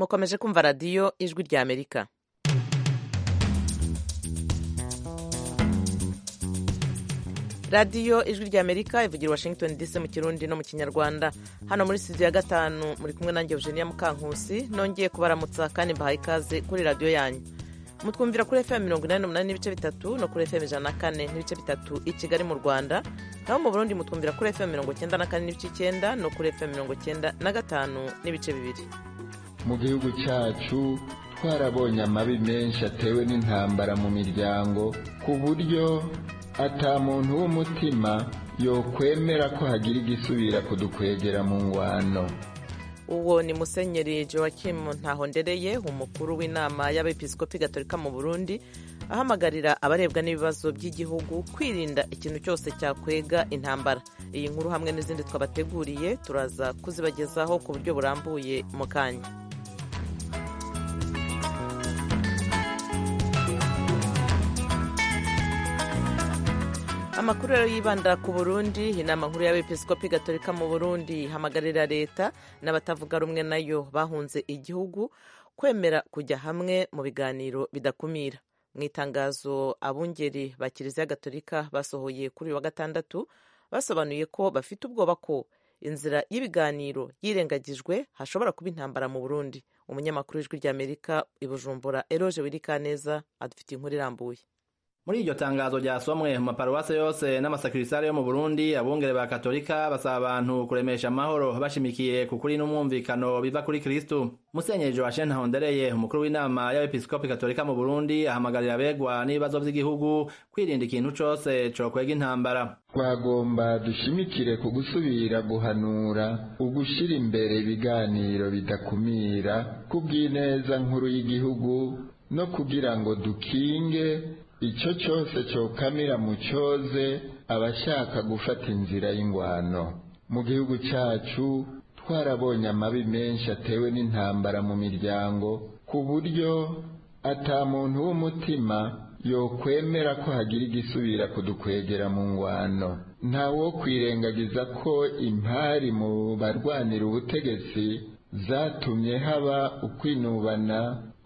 mukomeje kumva radiyo ijwi rya amerika radiyo ijwi rya amerika ivugira washington dc mu kirundi no mu kinyarwanda hano muri studio ya gatanu muri kumwe nanjye eugenia mukankusi nongeye kubaramutsa kandi mbahaye ikaze kuri radiyo yanyu mutwumvira kuri fm mirongo inani n'umunani n'ibice bitatu no kuri fm ijana na kane n'ibice bitatu i kigali mu rwanda naho mu burundi mutwumvira kuri fm mirongo icyenda na kane n'ibice icyenda no kuri fm mirongo icyenda na gatanu n'ibice bibiri mu gihugu cyacu twarabonye amabi menshi atewe n'intambara mu miryango ku buryo ata muntu w'umutima yokwemera ko hagira igisubira kudukwegera mu ngwano uwo ni musenyeri joachim ntahondereye umukuru w'inama y'abepiskopi gatolika mu burundi ahamagarira abarebwa n'ibibazo by'igihugu kwirinda ikintu cyose cyakwega intambara iyi nkuru hamwe n'izindi twabateguriye turaza kuzibagezaho ku buryo burambuye mu kanya amakuru rero yibanda ku burundi inama nkuru y'abepiskopi gatolika mu burundi ihamagarira leta n'abatavuga rumwe nayo bahunze igihugu kwemera kujya hamwe mu biganiro bidakumira mu itangazo abungeri ba kiliziya gatolika basohoye kuri uyu wa gatandatu basobanuye ko bafite ubwoba ko inzira y'ibiganiro yirengagijwe hashobora kuba intambara mu burundi umunyamakuru w'ijwi ry'amerika i bujumbura eroje wirikaneza adufitiye inkuru irambuye muri iryo tangazo ryasomwe mu maparuwase yose n'amasakirisare yo mu burundi abungere ba katolika basaba abantu kuremesha amahoro bashimikiye ku kuri n'umwumvikano biva kuri kristu musenyeri joachim ntahondereye umukuru w'inama y'abepiskopi katolika mu burundi ahamagarira abegwa n'ibibazo by'igihugu kwirinda ikintu cose cokwega intambara twagomba dushimikire ku gusubira guhanura ugushira imbere ibiganiro bidakumira kubw'ineza nkuru y'igihugu no kugira ngo dukinge icyo cyose cyokamira mu cyoze abashaka gufata inzira y'ingwano mu gihugu cyacu twarabonye amabi menshi atewe n'intambara mu miryango ku buryo ata muntu w'umutima yokwemera ko hagira igisubira kudukwegera mu ngwano ntawo kwirengagiza ko impari mu barwanira ubutegetsi zatumye haba ukwinubana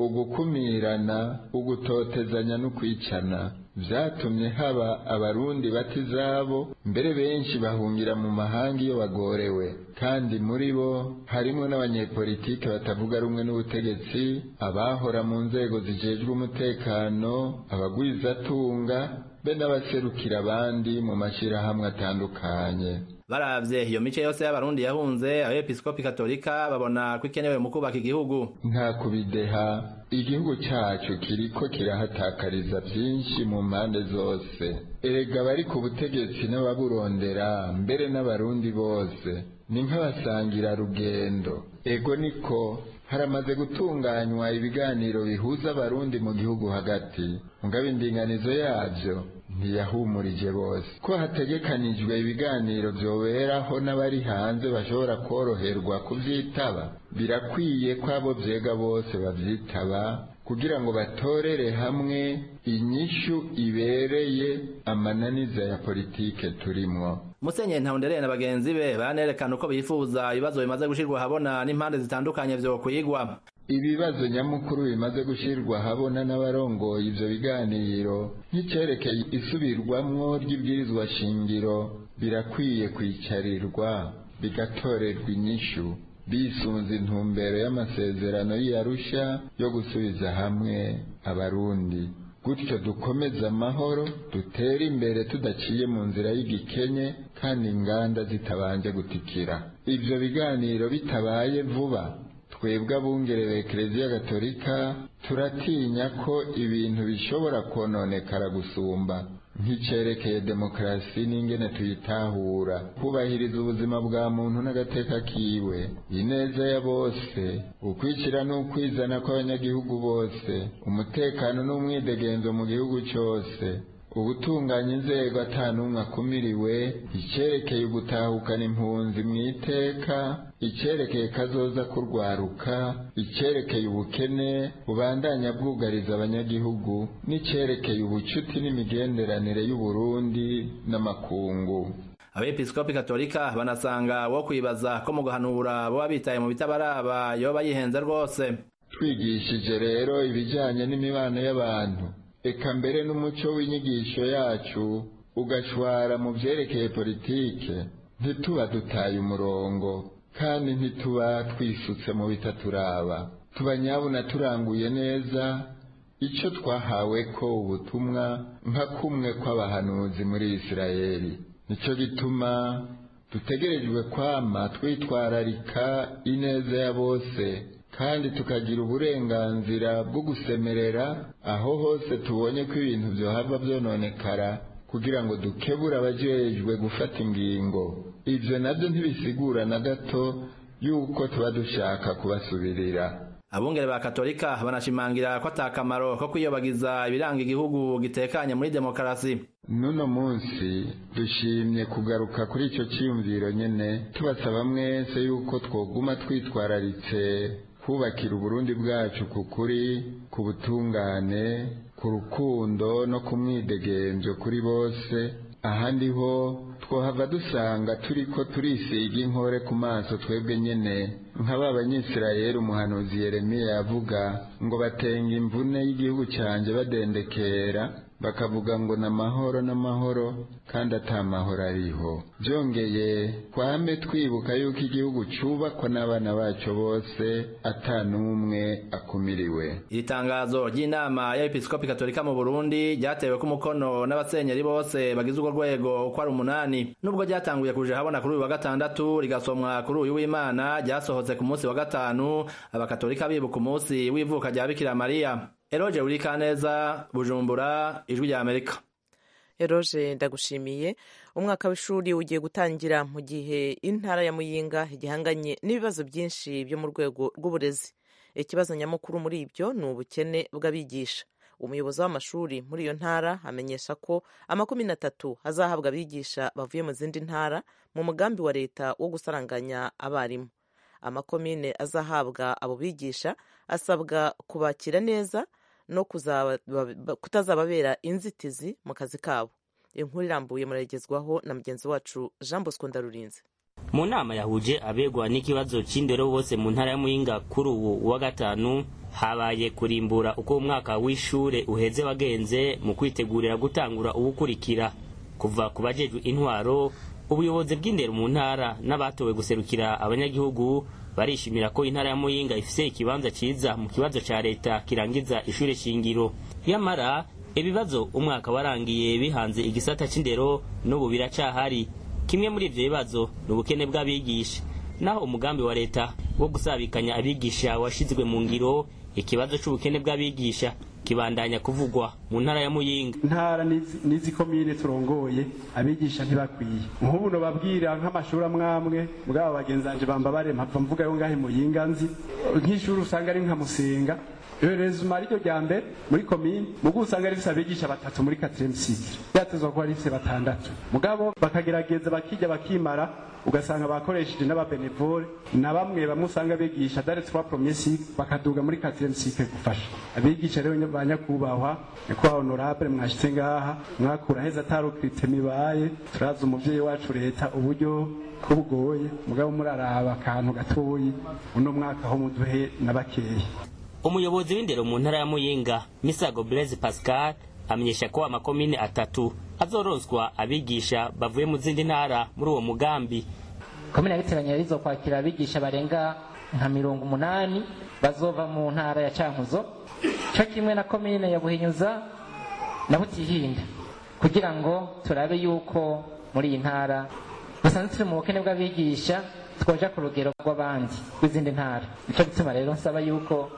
ugukumirana ugutotezanya no kwicana vyatumye haba abarundi bata izabo mbere benshi bahungira mu mahanga iyo bagorewe kandi muri bo harimwo n'abanyepolitike batavuga rumwe n'ubutegetsi abahora mu nzego zijejwe umutekano abagwizatunga be n'abaserukira abandi mu mashirahamwe atandukanye baravye iyo mice yose y'abarundi yahunze abepiskopi katolika babona ko ikenewe mu kubaka igihugu nta kubideha igihugu cyacu kiriko kirahatakariza byinshi mu mpande zose erega bari ku butegetsi n'ababurondera mbere n'abarundi bose ni nk'abasangira rugendo ego niko haramaze gutunganywa ibiganiro bihuza abarundi mu gihugu hagati mugabo indinganizo yabyo ntiyahumurije bose ko hategekanijwe ibiganiro byoberaho n'abari hanze bashobora koroherwa kubyitaba birakwiye ko abo byega bose babyitaba kugira ngo batorere hamwe inyishu ibereye amananiza ya politike turimwo musenyeri ntahondereye na bagenzi be banerekana uko bifuza ibibazo bimaze gushirwa ahabona n'impande zitandukanye vyokwigwa ibibazo nyamukuru bimaze gushyirwa ahabona n'abarongoye ivyo biganiro nk'icerekeye isubirwamwo ry'ibwirizwa shingiro birakwiye kwicarirwa bigatorerwa inyishu bisunze intumbero y'amasezerano y'iyarusha yo gusubiza hamwe abarundi gutyo dukomeze amahoro dutere imbere tudaciye mu nzira y'igikenye kandi inganda zitabanje gutikira ivyo biganiro bitabaye vuba twebwe abungerere ekereziya gatolika turatinya ko ibintu bishobora kononekara gusumba nk'icerekeye demokarasi n'ingene tuyitahura kubahiriza ubuzima bwa muntu n'agateka kiwe ineza ya bose ukwicira n'ukwizana kw'abanyagihugu bose umutekano n'umwidegenzo mu gihugu cyose ubutunganya inzego ata n'umwe akumiriwe icyerekeye ugutahukana impunzi mu iteka icyerekeye kazoza kurwaruka icyerekeye ubukene bubandanya bwugariza abanyagihugu n'icyerekeye ubucuti n'imigenderanire y'uburundi n'amakungu abepiskopi katolika banasanga wo kwibaza ko mu guhanura boba bitaye mu bitabaraba yoba yihenze rwose twigishije rero ibijyanye n'imibano y'abantu eka mbere n'umuco w'inyigisho yacu ugashwara mu byerekeye politike ntituba dutaye umurongo kandi ntituba twisutse mu bitaturaba tuba nyabuna turanguye neza icyo twahawe ko ubutumwa nka kumwe kw'abahanuzi muri isirayeli nicyo gituma dutegerejwe kwama twitwararika ineza ya bose kandi tukagira uburenganzira bwo gusemerera aho hose tubonye ko ibintu byohava byononekara kugira ngo dukebure abajejwe gufata ingingo ibyo nabyo ntibisigura na gato yuko tuba dushaka kubasubirira abungere ba katolika banashimangira ko atakamaro ko kwiyobagiza ibiranga igihugu gitekanye muri demokarasi n'uno munsi dushimye kugaruka kuri icyo cyiyumviro nyine tubasaba mwese yuko twoguma twitwararitse kubakira uburundi bwacu ku kuri ku butungane ku rukundo no ku mwidegemvyo kuri bose ahandi ho twohava dusanga turiko turisiga inkore ku maso twebwe nyene nk'aba banyisirayeli umuhanuzi yeremiya yavuga ngo batenga imvune y'igihugu canje badendekera bakavuga ngo n'amahoro n'amahoro kandi ata mahoro ariho byongeye twame twibuka yuko igihugu cubakwa n'abana baco bose ata n'umwe akumiriwe iri tangazo ry'inama y'abepiskopi katolika mu burundi ryatewe ko umukono n'abasenyeri bose bagize urwo rwego uko ari umunani nubwo ryatanguye kuja habona kuri uyu wa gatandatu rigasomwa kuri uyu w'imana ryasohotse ku munsi wa gatanu abakatolika bibuka umunsi w'ivuka rya bikira mariya eroje urikaneza bujumbura ijwi rya amerika eroje ndagushimiye umwaka w'ishuri ugiye gutangira mu gihe intara ya muyinga igihanganye n'ibibazo byinshi byo mu rwego rw'uburezi ikibazo nyamukuru muri ibyo ni ubukene bw'abigisha umuyobozi w'amashuri muri iyo ntara amenyesha ko amakumi n'atatu hazahabwa abigisha bavuye mu zindi ntara mu mugambi wa leta wo gusaranganya abarimu amakomine azahabwa abo bigisha asabwa kubakira neza no kutazababera inzitizi mu kazi kabo inkuru irambuye muragezwaho na mugenzi wacu jean bosco ndarurinze mu nama yahuje abegwa n'ikibazo c'indero bose mu ntara ya muyinga kuri ubu wa gatanu habaye kurimbura uko umwaka w'ishure uheze wagenze mu kwitegurira gutangura uwukurikira kuva ku bajejwe intwaro ubuyobozi bw'indero mu ntara n'abatowe guserukira abanyagihugu barishimira ko intara ya muyinga ifise ikibanza ciza mu kibazo ca leta kirangiza ishure shingiro yamara ibibazo umwaka warangiye bihanze igisata c'indero n'ubu biracahari kimwe muri ivyo bibazo ni ubukene bw'abigisha naho umugambi wa leta wo gusabikanya abigisha washizwe mu ngiro ikibazo c'ubukene bw'abigisha kibandanya kuvugwa mu ntara ya muyinga intara n'izi komine turongoye abigisha ntibakwiye nk'ubu nobabwira nk'amashuri amwamwe mugabo bagenzanje bamba barema mpava mvuga yo ngahe muyinga nzi nk'ishuri usanga ari nka musenga rezuma ariryo rya mbere muri komine mugo usanga rifise abigisha batatu muri quatrième cycle byatezwa kuba rifise batandatu mugabo bakagerageza bakijya bakimara ugasanga bakoresheje n'ababenevole na bamwe bamwe usanga bigisha dare trois premier cycle bakaduga muri quatrième cycle gufasha abigisha rero ba nyakubahwa nyakubahwa honorable mwashitse ngaha mwakura heza atarukirite mibaye turazi umuvyeyi wacu leta uburyo ko bugoye mugabo muraraba akantu gatoyi uno mwaka ho muduhe na bakeya umuyobozi w'indero mu ntara ya muyinga misago blaise pascal amenyesha ko amakomine atatu azorozwa abigisha bavuye mu zindi ntara muri uwo mugambi komine ya biteranya rizo kwakira abigisha barenga nka mirongo umunani bazova mu ntara ya cankuzo cyo kimwe na komine ya buhinyuza na butihinda kugira ngo turabe yuko muri iyi ntara dusanzwe turi mu bukene bw'abigisha twoja ku rugero rw'abandi rw'izindi ntara nicyo gituma rero nsaba yuko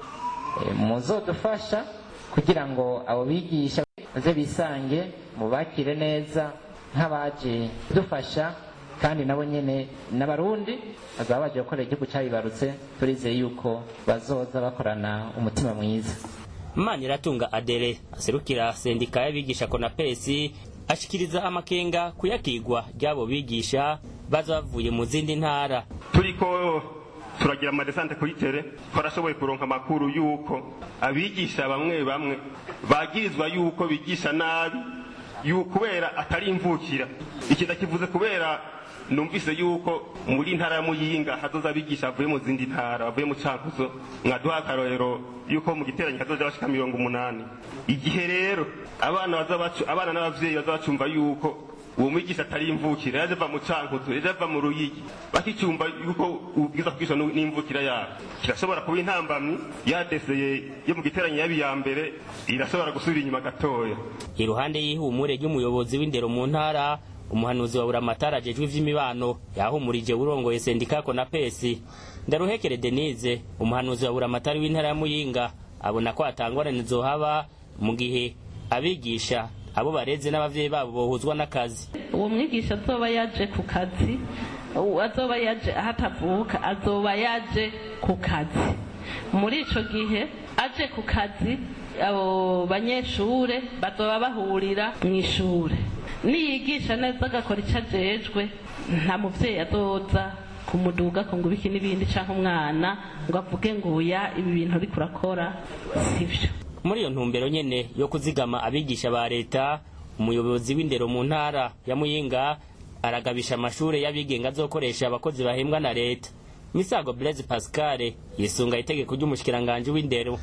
muzodufasha kugira ngo abo bigisha baze bisange mubakire neza nk'abaje dufasha kandi nabo nyene n'abarundi bazaba baje gukorera igihugu cyabibarutse turizeye yuko bazoza bakorana umutima mwiza maniratunga adere aserukira sendika y'abigisha konapesi ashikiriza amakenga kuyakigwa ry'abo bigisha baza bavuye mu zindi ntara turiko turagira amadesante kuri tere twarashoboye kuronka amakuru yuko abigisha bamwe bamwe bagirizwa yuko bigisha nabi kubera atari imvukira iki ndakivuze kubera numvise yuko muri ntara ya muyinga hazoza abigisha bavuye mu zindi ntara bavuye mu cankuzo mwaduha akarorero yuko mu giteranyo hazoja bashika mirongo umunani igihe rero abana baza bacu abana n'abavyeyi baza bacumva yuko uwo mwigisha atari imvukira yaje ava mu cankuzo yaje ava mu ruyigi bakicumva yuko ubwiza kugisha n'imvukira yabo kirashobora kuba intambamyi yadeseye yo mu giteranyo yabi ya mbere irashobora gusubira inyuma gatoya iruhande y'ihumure ry'umuyobozi w'indero mu ntara umuhanuzi wa buramatari ajejwe ivy'imibano yahumurije urongoye sendikako na pesi ndaruhekere denise umuhanuzi wa buramatari w'intara ya muyinga abona ko hatangorane zohaba mu gihe abigisha abo bareze n'abavyeyi babo bohuzwa n'akazi uwo mwigisha azoba yaje ku kazi azoba yaje aho atavuka azoba yaje ku kazi muri ico gihe aje ku kazi abo banyeshure bazoba bahurira mu ishure niyigisha neza agakora icyo ajejwe nta muvyeyi azoza kumuduga ko ngo ibiki n'ibindi canke umwana ngo avuge ngo uya ibi bintu uriko urakora sivyo muri iyo ntumbero nyene yo kuzigama abigisha ba leta umuyobozi w'indero mu ntara ya muyinga aragabisha amashure y'abigenga azokoresha abakozi bahembwa na leta misago blaise pascal yisunga itegeko ry'umushikiranganji w'indero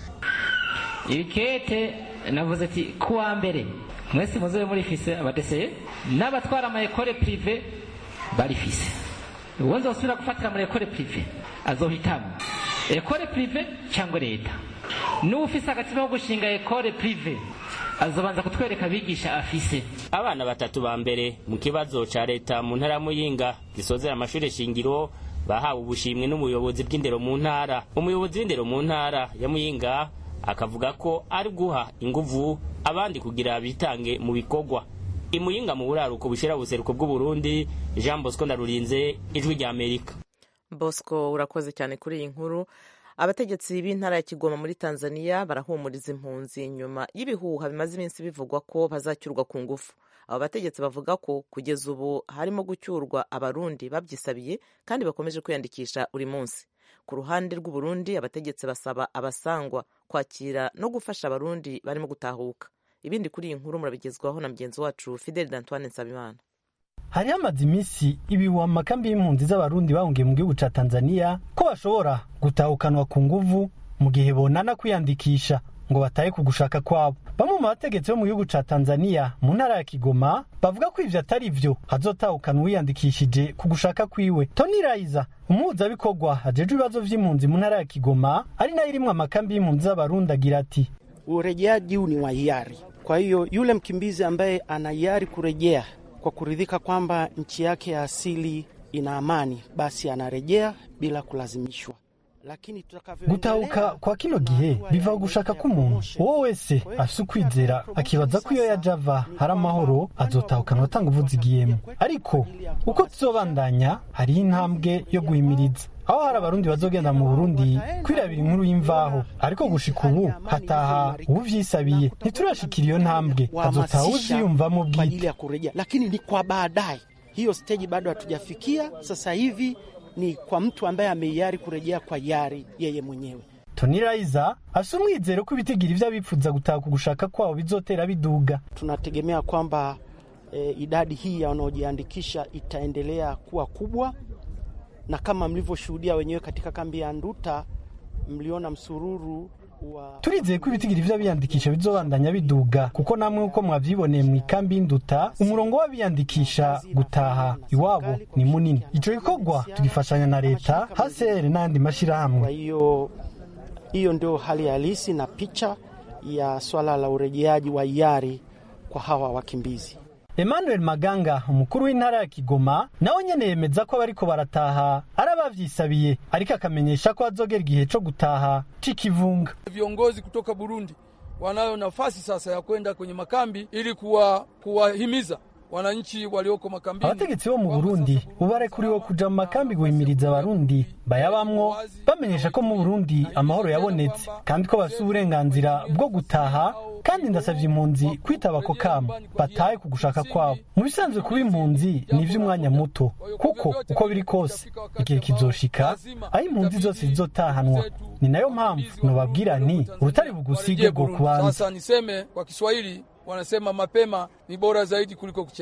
irikete navuze ati kuwa mbere mwese muzobe murifise abadeseye n'abatwara ama ekole prive barifise uwo nzosubira gufatira muri ekole prive azohitamo ekole prive cyangwa leta n'ufise agatima ko gushinga ekole prive azobanza kutwereka abigisha afise abana batatu ba mbere mu kibazo ca leta mu ntara ya muyinga gisozera amashure shingiro bahawe ubushimwe n'umuyobozi bw'indero mu ntara umuyobozi w'indero mu ntara ya muyinga akavuga ko ari guha inguvu abandi kugira bitange mu bikorwa imuyinga mu buraruko bushira buseruko bw'uburundi jean bosco ndarurinze ijwi rya amerika bosco urakoze cyane kuri iyi nkuru abategetsi b'intara ya kigoma muri tanzania barahumuriza impunzi nyuma y'ibihuha bimaze iminsi bivugwa ko bazacyurwa ku ngufu abo bategetsi bavuga ko kugeza ubu harimo gucyurwa abarundi babyisabiye kandi bakomeje kwiyandikisha buri munsi ku ruhande rw'uburundi abategetsi basaba abasangwa kwakira no gufasha abarundi barimo gutahuka ibindi kuri iyi nkuru murabigezwaho na mugenzi wacu fideli d'antoine nsabimana hari hamaze iminsi ibihuha mu makambi y'impunzi z'abarundi bahungiye mu gihugu ca tanzania ko bashobora gutahukanwa ku nguvu mu gihe bonana kwiyandikisha ngo batahe ku gushaka kwabo bamwe mu bategetsi bo mu gihugu ca tanzania mu ntara ya kigoma bavuga ko ivyo atari vyo hazotahukana uwiyandikishije ku gushaka kwiwe tony raiza umuhuzabikorwa ajejwe ibibazo vy'impunzi mu ntara ya kigoma ari nayo irimwo amakambi y'impunzi z'abarundi agira ati urejeaji huu ni wa hiari kwa hiyo yule mkimbizi ambaye ana hiari kurejea kwa kuridhika kwamba nchi yake ya asili ina amani basi anarejea bila kulazimishwa gutahuka kwa kino gihe biva gushaka k'umuntu uwo wese afise ukwizera akibaza ko iyo yaje ava hari amahoro azotahukanwa atanga uvuzigiyemo ariko uko tuzobandanya hariho intambwe yo guhimiriza aho hari abarundi bazogenda mu burundi kwirabira inkuru y'imvaho ariko gushika ubu hataha uwuvyisabiye ntiturashikira iyo ntambwe hazotaha uziyumvamo bwite lakini ni kwa baadaye hiyo steji bado hatujafikia sasa hivi ni kwa mtu ambaye ameiari kurejea kwa yari yeye mwenyewe. Tony Raiza afise umwizero ko ibitigiri vy'abifuza gutaha ku gushaka kwabo bizotera biduga. Tunategemea kwamba e, idadi hii ya wanaojiandikisha itaendelea kuwa kubwa, na kama mlivyoshuhudia wenyewe katika kambi ya Nduta, mliona msururu turizeye ko ibitigiri vy'abiyandikisha bizobandanya biduga kuko namwe uko mwavyiboneye mu ikambi y'induta umurongo w'abiyandikisha gutaha iwabo ni munini ico gikorwa tugifashanya na leta hasere n'andi mashirahamwe kwa hiyo hiyo ndio hali halisi na picha ya swala la urejeaji wa hiari kwa hawa wakimbizi Emmanuel Maganga umukuru w'intara ya Kigoma nawe nyene yemeza ko abariko barataha ari abavyisabiye ariko akamenyesha ko azogera igihe co gutaha c'ikivunga. Viongozi kutoka Burundi wanayo nafasi sasa ya kwenda kwenye makambi ili kuwa kuwahimiza wananchi walioko makambini. Abategetsi bo mu Burundi ubarekuriwe kuja mu makambi guhimiriza abarundi bayabamwo bamenyesha ko mu Burundi amahoro yabonetse kandi ko bafite uburenganzira bwo gutaha kandi ndasavye impunzi kwitaba ako kamo batahe ku gushaka kwabo mu bisanzwe kuba impunzi ni ivy'umwanya muto kuko uko biri kose igihe kizoshika aho impunzi zose zizotahanwa ni nayo mpamvu nobabwira nti urutari bugusige bwo kubanza sasa niseme kwa Kiswahili wanasema mapema ni bora zaidi kuliko kuchelewa.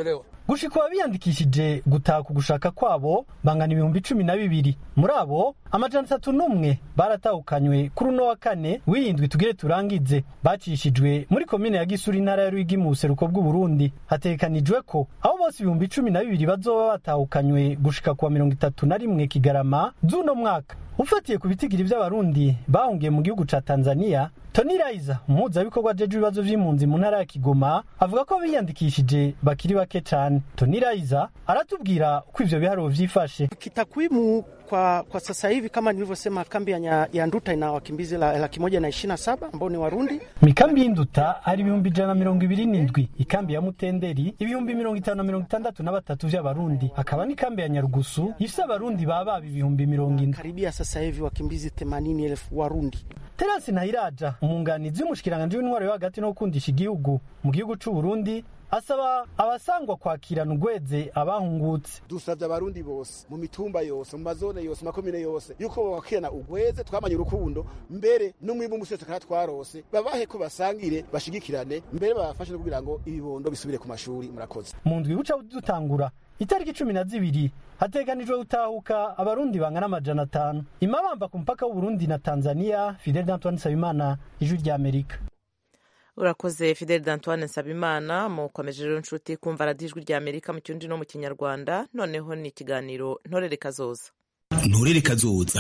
gushika abiyandikishije gutaha ku gushaka kwabo bangana ibihumbi cumi na bibiri muri abo amajana atatu n'umwe baratahukanywe kuri uno wa kane w'iyindwi tugire turangize bacishijwe muri komine ya gisuri intara ya rwigi mu buseruko bw'uburundi hategekanijwe ko abo bose ibihumbi cumi na bibiri bazoba batahukanywe gushika kuwa mirongo itatu na rimwe kigarama z'uno mwaka ufatiye ku bitigiri by'abarundi bahungiye mu gihugu ca tanzania tony raiza umuhuzabikorwa jeje ibibazo vy'impunzi mu ntara ya kigoma avuga ko biyandikishije bakiri bake cane tony raiza aratubwira uko ivyo biharuro vyifashe kitakwimu kwa, kwa sasa hivi kama nilivyosema kambi ya, ya nduta ina wakimbizi la, laki moja na ishirini na saba ambao ni warundi mikambi y'induta hari ibihumbi ijana na mirongo ibiri n'indwi ikambi ya mutenderi ibihumbi mirongo itanu na mirongo itandatu na batatu vy'abarundi hakaba n'ikambi ya nyarugusu ifise abarundi baba ibihumbi mirongo ine karibia sasa hivi wakimbizi themanini elfu warundi terasi ntayiraja umwunganizi w'umushikiranganji w'intwaro yo hagati no gukundisha igihugu mu gihugu c'uburundi asaba abasangwa kwakirana ugweze abahungutse dusavye abarundi bose mu mitumba yose mu mazone yose mu makomine yose yuko bawakirana ugweze twamanye urukundo mbere n'umwimbu umusi wese kandi twarose babahe ko basangire bashigikirane mbere babafashe no kugira ngo ibibondo bisubire ku mashuri murakoze mu ndwi buca dutangura itariki cumi na zibiri hateganijwe gutahuka abarundi bangana amajana atanu imabamba ku mupaka w'uburundi na tanzania fidel antoine nsabimana ijwi ry'amerika urakoze fidel d'antoine nsabimana mukomeje rero nshuti kumva radiyo ijwi ry'amerika mu kirundi no mu kinyarwanda noneho ni ikiganiro ntorere kazoza ntorere kazoza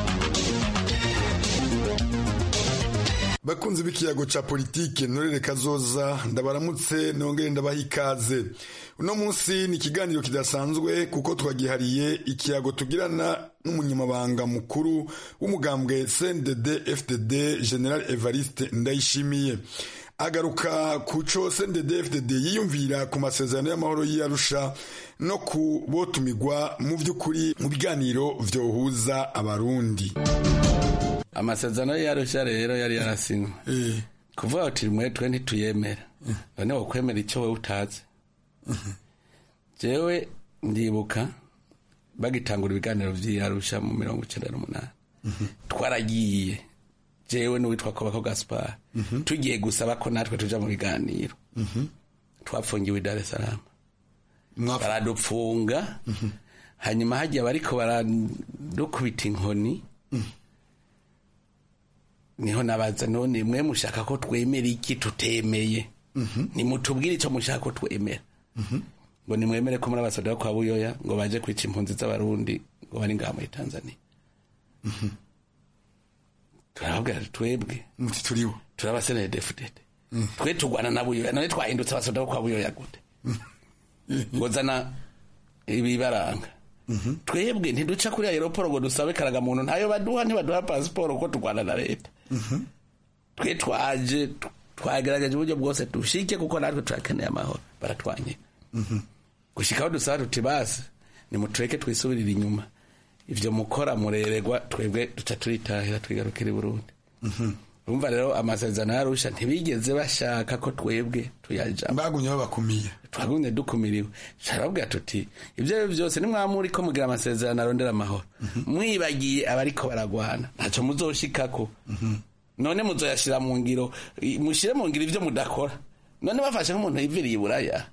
bakunzi b'ikiyago ca politike ntorere kazoza ndabaramutse nongere ndabaha ikaze uno munsi ni ikiganiro kidasanzwe kuko twagihariye ikiyago tugirana n'umunyamabanga mukuru w'umugambwe cndd fdd general evariste ndayishimiye agaruka ku co cndd fdd yiyumvira ku masezerano y'amahoro y'arusha no ku botumigwa mu vy'ukuri mu biganiro vyohuza abarundi amasezerano y'arusha rero yari yarasinywe kuvuga uti mwe twe ntituyemera none wokwemera icyo wowe utazi jewe ndibuka bagitangura ibiganiro vy'arusha mu mirongo icenda n'umunani twaragiye jewe n'uwitwa kobako gaspar tugiye gusaba ko natwe tuja mu biganiro twapfungiwe i dar es salaam baradupfunga hanyuma hagiye bariko baradukubita inkoni niho nabaza none mwe mushaka ko twemera iki tutemeye nimutubwire icyo mushaka ko twemera ngo nimwemere ko muri abasoda kwa buyoya ngo baje kwica impunzi z'abarundi ngo bari ngaha muri tanzania turababwira twebwe turibo turabasenere defudede twe tugwana na buyoya none twahindutse abasoda kwa buyoya gute ngo zana ibibaranga twebwe ntiduca kuri aeroporo ngo dusabe karagamuntu ntayo baduha ntibaduha pasiporo ko turwana na leta twe twaje twagerageje uburyo bwose dushike kuko natwe turakeneye amahoro baratwanye gushikaho dusaba tuti basi nimutureke twisubirire inyuma ivyo mukora mureregwa twebwe duca turitahira twigarukira i burundi urumva rero amasezerano yarusha ntibigeze bashaka ko twebwe tuyajamo bagumye babakumiye twagumye dukumiriwe carababwira tuti ivyo ari vyose nimwamuri ko mugira amasezerano arondera amahoro mwibagiye abariko baragwana ntaco muzoshikako none muzoyashira mu ngiro mushire mu ngiro ivyo mudakora none bafashe nk'umuntu yiviriye iburaya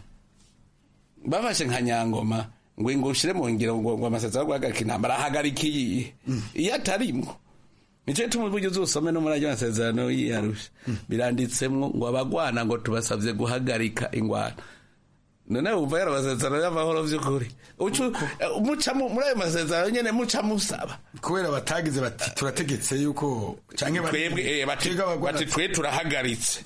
bafashe nka nyangoma ngo ngo ushire mu ngiro ngo ngo amasezerano guhagarika intambara ahagarika iyihe iyo atarimwo nico gituma uburyo uzusome no muri ayo masezerano y'iyarusha biranditsemwo ngo abagwana ngo tubasavye guhagarika ingwano none wumva yari amasezerano y'amahoro vy'ukuri muca muri ayo masezerano nyene muca musaba kubera batagize bati turategetse yuko canke twebwe bati twe turahagaritse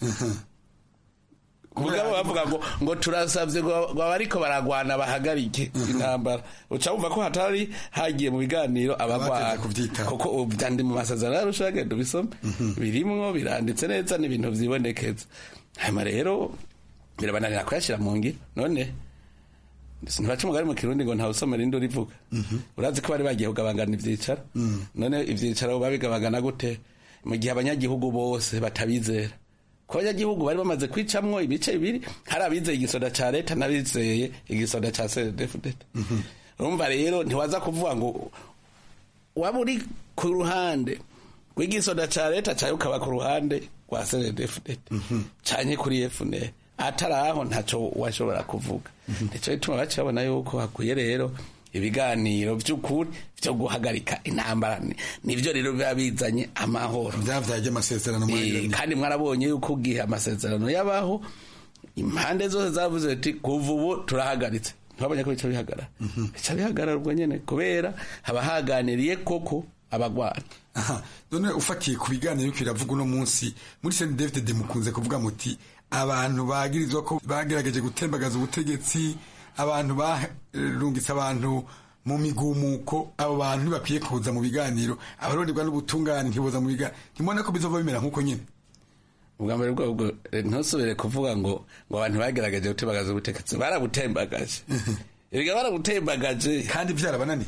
mugabo bavuga ngo ngo turasavye ngo abariko baragwana bahagarike intambara uca wumva ko hatari hagiye mu biganiro abagwana kuko vyandi mu masezerano yarusha genda ubisome birimwo biranditse neza n'ibintu vyibonekeza hanyuma rero birabananira kuyashira mu ngiro none ntibaca umugari mu kirundi ngo ntawusomera indi urivuga urazi ko bari bagiye kugabangana ivyicaro none ivyicaro babigabagana gute mu gihe abanyagihugu bose batabizera ko abanyagihugu bari bamaze kwicamwo ibice bibiri hari abizeye igisoda ca leta n'abizeye igisoda ca cdfdt urumva rero ntiwaza kuvuga ngo waba uri ku ruhande rw'igisoda ca leta cawe ukaba ku ruhande rwa cdfdt canke kuri fnr atari aho ntacyo washobora kuvuga nicyo gituma baca babona yuko hakwiye rero ibiganiro by'ukuri byo guhagarika intambara Ni- nibyo rero biba bizanye amahoro byavyaje amasezerano Eh, kandi mwarabonye yuko ugihe amasezerano yabaho impande zose zavuze ati kuva ubu turahagaritse ntibabonye ko bica bihagarara bica bihagarara ubwo nyene kubera haba haganiriye koko abagwana aha none ufatiye ku biganiro yuko biravuga uno munsi muri Saint David de mukunze kuvuga muti abantu bagirizwa ko bagerageje gutembagaza ubutegetsi abantu barungitse abantu mu migumuko abo bantu ntibakwiye kuza mu biganiro abaronderwa n'ubutungane ntiboza mu biganiro ntimubona ko bizova bimera nk'uko nyine ubwa mbere bwabwo ntusubire kuvuga ngo ngo abantu bagerageje gutembagaza ubutegetsi barabutembagaje erega barabutembagaje kandi byarabananiye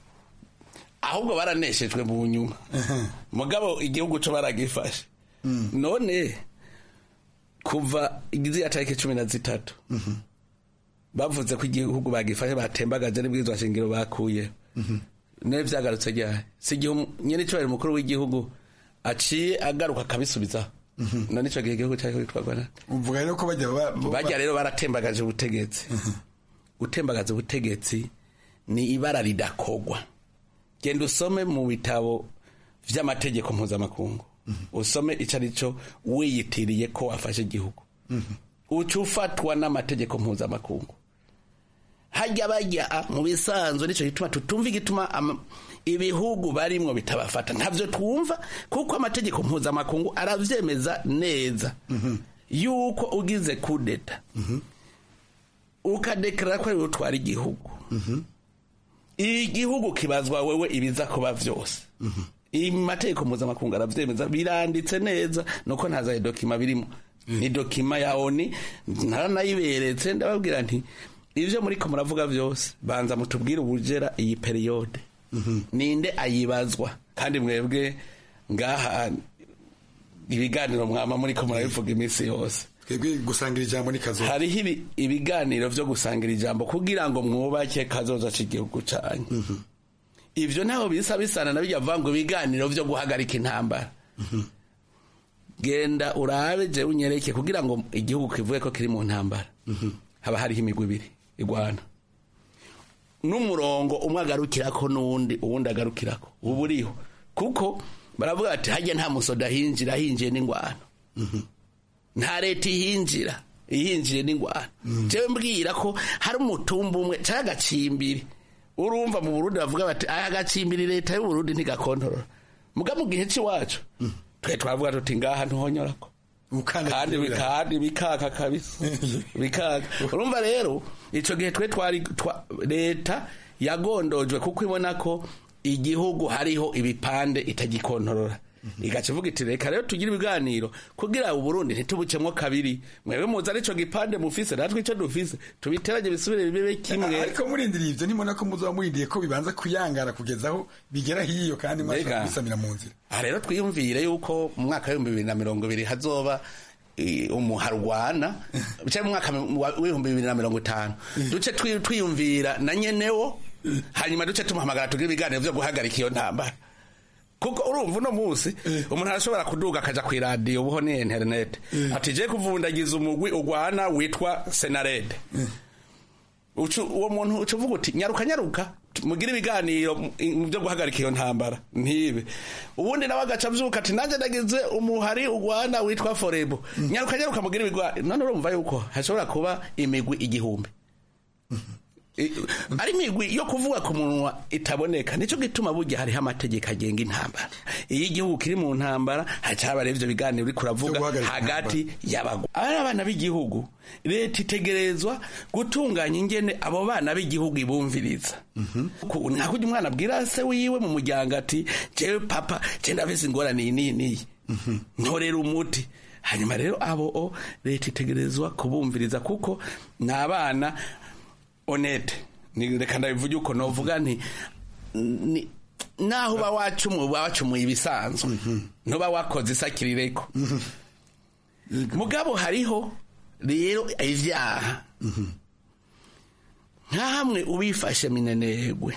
ahubwo baraneshejwe mu nyuma mugabo igihugu cyo baragifashe none kuva igiziya tariki cumi na zitatu bavuze ko igihugu bagifashe batembagaje n'ibwirizwa shingiro bakuye nawe byagarutse ryari si igihe nyine icyubahiro mukuru w'igihugu aciye agaruka akabisubizaho none icyo gihe igihugu cyari kwitwarwa na uvuga rero ko bajya ba- ba- bajya rero baratembagaje ubutegetsi gutembagaza ubutegetsi ni ibara ridakogwa genda usome mu bitabo vy'amategeko mpuzamakungu usome ico ari cyo wiyitiriye ko wafashe igihugu uca ufatwa n'amategeko mpuzamakungu hajya bajya mu bisanzwe nicyo gituma tutumva igituma ama- ibihugu barimwo bitabafata ntavyo twumva kuko amategeko mpuzamakungu aravyemeza neza yuko ugize kudeta ukadekarara ko ariwe utwara igihugu igihugu kibazwa wewe ibiza kuba vyose amategeko mpuzamakungu aravyemeza biranditse neza nuko ntazaye dokima birimo ni dokima ya oni naranayiberetse ndababwira nti ivyo muriko muravuga vyose banza mutubwire ubujera iyi periyode ninde ayibazwa kandi mwebwe ngaha ibiganiro mwama muriko murabivuga iminsi yose twebwe gusangira ijambo ni kazoza hariho ibi- ibiganiro vyo gusangira ijambo kugira ngo mwubake kazoza c'igihugu canyu ivyo ntaho bisa bisana na bijya vuga ngo ibiganiro vyo guhagarika intambara genda urabe je unyereke kugira ngo igihugu kivuge ko kiri mu ntambara haba hariho imigwi ibiri igwana n'umurongo umwe agarukirako n'uwundi uwundi agarukirako uba uriho kuko baravuga ati hajya nta musoda hinjira hinjiye n'ingwano nta leta ihinjira ihinjiye n'ingwano jewe mbwira ko hari umutumba umwe canke agacimbiri urumva mu burundi bavuga bati aya agacimbiri leta y'uburundi ntigakontorora muga mu gihe c'iwacu twe twavuga tuti ngaha ntuhonyorako kandi kandi bikaka kabisa bikaka urumva rero ico gihe twe twari twa- leta yagondojwe kuko ibona ko igihugu hariho ibipande itagikontorora igaca ivuga iti reka rero tugire ibiganiro kugira uburundi ntitubucemwo kabiri mwebwe muzi arico gipande mufise natwe ico dufise tubiteranye bisubire bibe kimwe ariko murindiriye ivyo nimona ko muzoba murindiye ko bibanza kuyangara kugeza aho bigera hiyo kandi mwashobora Mbega. kubisamira mu nzira aha rero twiyumvire yuko mu mwaka w'ibihumbi bibiri na mirongo ibiri hazoba eh, umuharwana cyangwa mu mwaka wa- w'ibihumbi bibiri na mirongo itanu duce twi- twiyumvira na nyenewo hanyuma duce tumuhamagara tugire ibiganiro vyo guhagarika iyo ntambara kuko urumva uno munsi umuntu arashobora kuduga akaja kw'iradiyo ubuho ni interinete ati je kuvundagiza umugwi ugwana witwa senarede Ucu- uwo muntu uca uvuga uti nyaruka nyaruka mugire ibiganiro mu- mu byo guhagarika iyo ntambara ntibe ubundi nawe agaca avyuka ati nanjye nagize umuhari ugwana witwa forebo nyaruka nyaruka mugire ibiganiro none urumva yuko hashobora kuba imigwi igihumbi I- ari imigwi yo kuvuga ku munwa itaboneka nicyo gituma burya hariho amategeko agenga intambara iyo igihugu kiri mu ntambara hacaba rero ivyo biganiro uriko uravuga hagati y'abagwa ari abana b'igihugu leta itegerezwa gutunganya ingene abo bana b'igihugu ibumviriza Ku- nka kurya umwana abwira se wiwe mu muryango ati jewe papa je ndafise ingorane iyi n'iyi n'iyi ntorera umuti hanyuma rero abo o leta itegerezwa kubumviriza kuko ni abana onete ni reka ndabivuge uko novuga nti ni- naho uba wacumuye uba wacumuye ibisanzwe ntuba wakoze isakirireko mugabo hariho rero ivyaha nka hamwe ubifashe minenegwe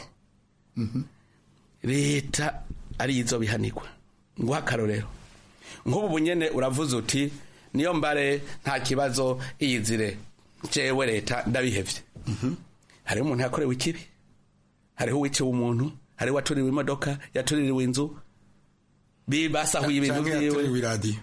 leta arizo bihanirwa nguha akarorero nk'ubu bunyene uravuze uti niyo mbare nta kibazo iyizire jewe leta ndabihevye hariho umuntu yakorewe ikibi hariho uwiciwe umuntu hariho uwatuririwe imodoka yatuririwe inzu basahuye ibintu Canke yaturiwe iradiyo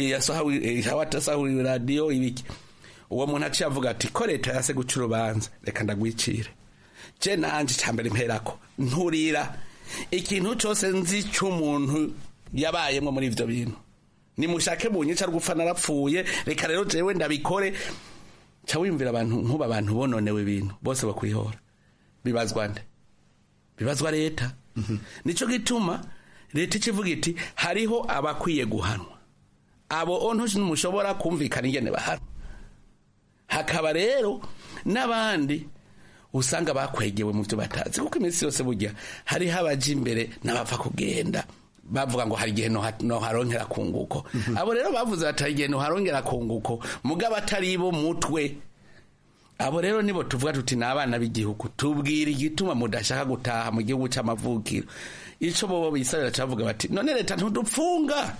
yasahuye iradiyo ibiki uwo muntu aciye avuga ati ko leta yase guca urubanza reka ndagwicire je nanje cambere mperako nturira ikintu cose nzi c'umuntu yabayemwo muri ivyo bintu nimushake bunyica rwupfa narapfuye reka rero jewe ndabikore ca wiyumvira abantu nkuba abantu bononewe ibintu bose bakwihora bibazwa nde bibazwa leta nico gituma leta ikivuga iti hariho abakwiye guhanwa abo ontu ntimushobora kumvikana ingene bahanwa hakaba rero n'abandi usanga bakwegewe mu byo batazi kuko iminsi yose burya hariho abaja imbere n'abapfa kugenda bavuga ngo hari igihe noharongera kunguko abo rero bavuze bati hari igihe noharongera kunguko mugabo atari bo mutwe abo rero nibo tuvuga tuti ni abana b'igihugu tubwira igituma mudashaka gutaha mu gihugu c'amavukiro ico bobo bisabira cavuga bati none leta ntudupfunga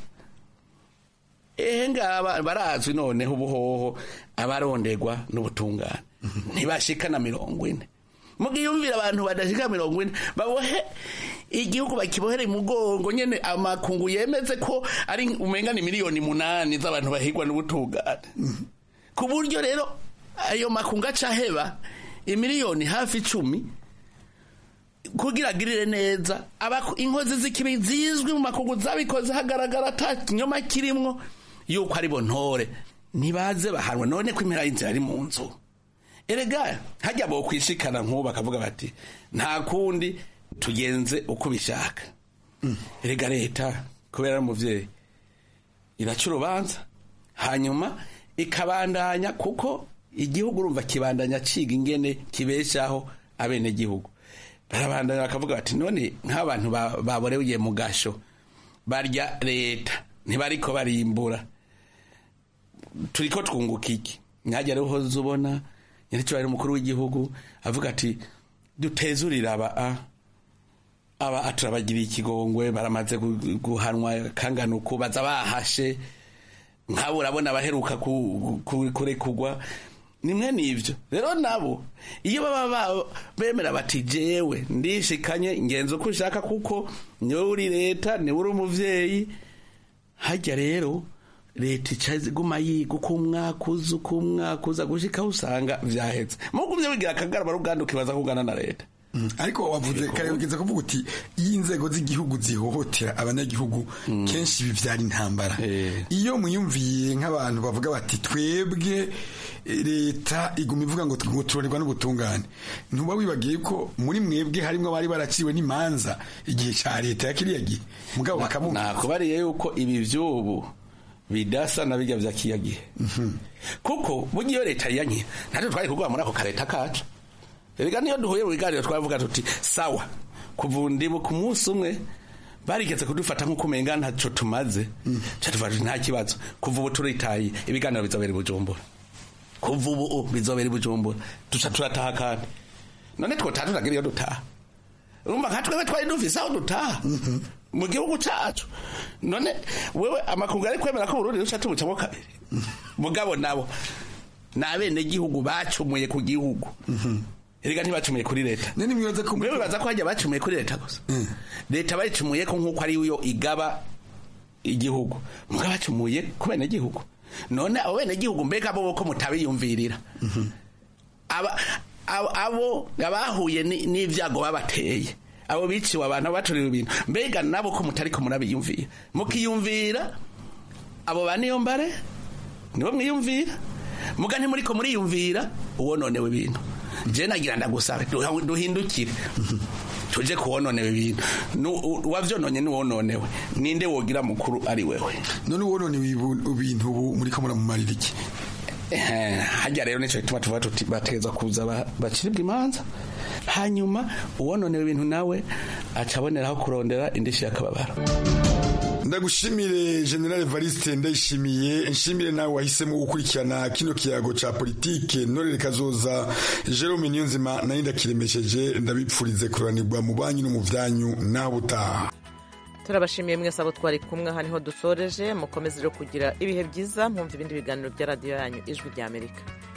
ehe ngaba barazwi noneho ubuhoho abaronderwa n'ubutungane ntibashika na mirongo ine mugiyumvira abantu badashika mirongo ine babohe igihugu bakibohere mugongo nyene amakungu yemeze ko ari umenga ni miliyoni munani z'abantu bahigwa n'ubutungane ku buryo rero ayo makungu acaheba imiliyoni hafi icumi kugira agirire neza inkozi z'ikibi zizwi mu makungu zabikoze hagaragara ata kinyoma kirimwo yuko ari bo ntore ntibaze bahanwe none ko impera y'inzira ari mu nzu erega hajya bo kwishikana nk'ubu bakavuga bati nta kundi tugenze uko bishaka erega leta kubera ari umuvyeyi iraca urubanza hanyuma ikabandanya kuko igihugu urumva kibandanya ciga ingene kibeshaho abenegihugu barabandanya bakavuga bati none nk'abantu baboreye mu gasho barya leta ntibariko barimbura turiko twunguka iki nyajya rero uhoze ubona nyiricyo umukuru w'igihugu avuga ati dutezurira aba a aba turabagiriye ikigongwe baramaze guhanwa kangana uku baza bahashe nk'abo urabona abaheruka kurekugwa nimwe n'ibyo rero nabo iyo baba bemera bati jewe ndishikanye ngenzi uko ushaka kuko niwe uri leta niwe uri umuvyeyi hajya rero leta icaze guma yiga uko umwaka uza uko umwaka uza gushika usanga vyahetse mugumye wigira akagarama ruganda ukibaza kugana na leta ariko wavuze kare ugeze kuvuga uti iyo inzego z'igihugu zihohotera abanyagihugu kenshi bivyara intambara iyo mwiyumviye nk'abantu bavuga bati twebwe leta iguma ivuga ngo turorerwa n'ubutungane ntuba wibagiye ko muri mwebwe harimwo abari baraciwe n'imanza igihe ca leta ya kiriya gihe mugabo bakavuga nakubariye yuko ibi vy'ubu bidasa na bijya vya kiya gihe kuko burya iyo leta yanye natwe twari kugwa muri ako kareta kacu erega niyo duhuye mu biganiro twavuga tuti sawa kuva ndibu ku munsi umwe barigeze kudufata nk'uko umenga ntaco tumaze ca tuvuga nta kibazo kuva ubu turitaye ibiganiro bizobera i bujumbura kuva ubu bizobera i bujumbura duca turataha kandi none twotaha turagira iyo dutaha urumva nka twebwe twari dufise aho dutaha mu gihugu cacu none wewe amakungu ari kwemera ko burundi ruca tubucamo kabiri mugabo nabo ni abenegihugu bacumuye ku gihugu erega ntibacumuye kuri leta mwewe baza ko hajya bacumuye kuri leta gusa leta bayicumuye ko nk'uko ari yo igaba igihugu mugabo bacumuye ku benegihugu none abo benegihugu mbega bo ko mutabiyumvirira abo abahuye n'ivyago babateye abo biciwe abantu baturiwe ibintu mbega nabo ko mutari ko murabiyumvira mukiyumvira abo ba niyo mbare nibo mwiyumvira muga ntimuri ko muriyumvira uwononewe ibintu je nagira ndagusabe duhindukire tuje kuwononewe ibintu wavyononye niwononewe ninde wogira mukuru ari wewe none uwononewe ibintu ubu muriko muramumarira iki hajya rero nico gituma tuvuga tuti bategeza kuza baciribwa imanza hanyuma uwononewe ibintu nawe acaboneraho kurondera indishi y'akababaro ndagushimire general Evariste ndayishimiye nshimire nawe wahisemo gukurikirana kino kiyago ca politike norere kazoza Jerome Niyonzima nari ndakiremesheje ndabipfurize kuranirwa mu banyu no mu vyanyu naho butaha turabashimiye mwese abo twari kumwe aha niho dusoreje mukomeze rero kugira ibihe byiza mwumva ibindi biganiro bya radiyo yanyu ijwi ry'amerika